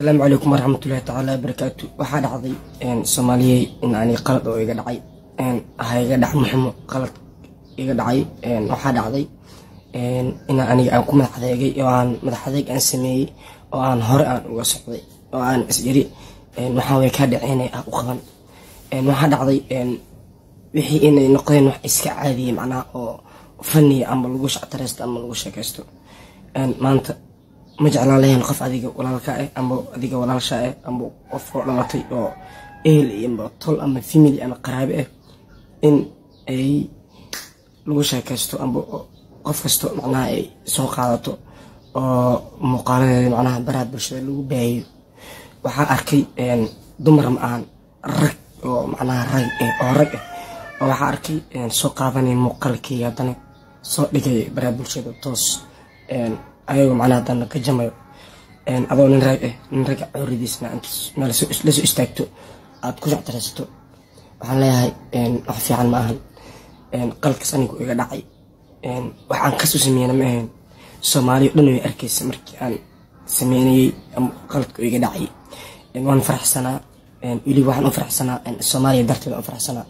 asalaamu calaykum waraxmatullahi tacaala wabarakaatu waxaa dhacday soomaaliyey in ani qalad oo iga dhacay ha iga dhac muxumo qalad iga dhacay waxaa dhacday in aniga aan ku madax adeegay oo aan madax adeeg aan sameeyey oo aan hore aan uga socday oo aan isjiri waxaa way kaa dhaceynay ah u qaban waxaa dhacday wixii inay noqdeen wax iska caadiyey macnaha oo faniya ama lagu shactareysto ama lagu sheekaysto maanta ma jeclaan lahayn qof adiga walaalka ah ama adiga walaalsha ah ama qof oo dhalatay oo ehel iyo tol ama family ama qaraabe ah in ay lagu sheekaysto ama qof kasto macnaha ay soo qaadato oo muuqaaladeeda macnaha baraha bulshada lagu baahiyo waxaa arkay dumar ma ahan rag oo macnaha rag oo rag ah oo waxaa arkay soo qaadanaya muuqaalkii haddana soo dhigay baraha bulshada toos ayagoo macnaha haddana ka jamayo adoo nin rag ah nin ragga cawradiisna meel lasoo istaagto aad ku shactaraysato waxaan leeyahay wax fiican ma ahan qalkaas anigu iga dhacay waxaan kasoo sameeyana ma ahayn soomaaliya o dhan way arkaysa markii aan sameynayey qaladka iga dhacay waan faraxsanaa weliba waxaan u faraxsanaa soomaaliya darteeda u faraxsanaa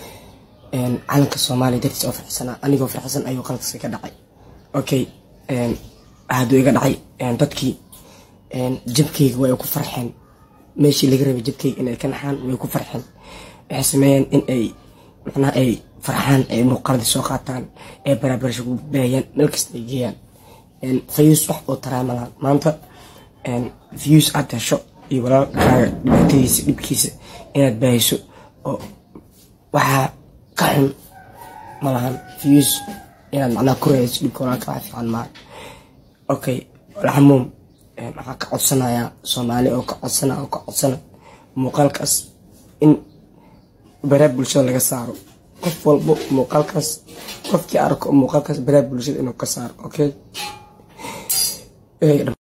calanka soomaaliya dartiisa u faraxsanaa anigoo faraxsan ayuu qaladkaas iga dhacay okay hadduu iga dhacay dadkii jabkeyga way ku farxeen meeshii laga rabay jabkeyga inay ka naxaan way ku farxeen waxay sameeyeen in ay macnaha ay farxaan ay muuqaaladii soo qaataan ee baraabarasha ku baayaan meel kasta ay geeyaan fayuus wax oo taraamalaan maanta fayuus aad hesho iyo walaalkaaga dhibaatadiisa dhibkiisa inaad baahiso oo waxaa ka xun malahan fayuus inaad macnaha ku raadiso dhibka walaalka wax fiican maaha okay alxamuum waxaan ka codsanayaa soomaali oo ka codsana oo ka codsana muuqaalkaas in baraha bulshada laga saaro qof walbo muuqaalkaas qofkii arko muuqaalkaas baraha bulshada inuu ka saaro okay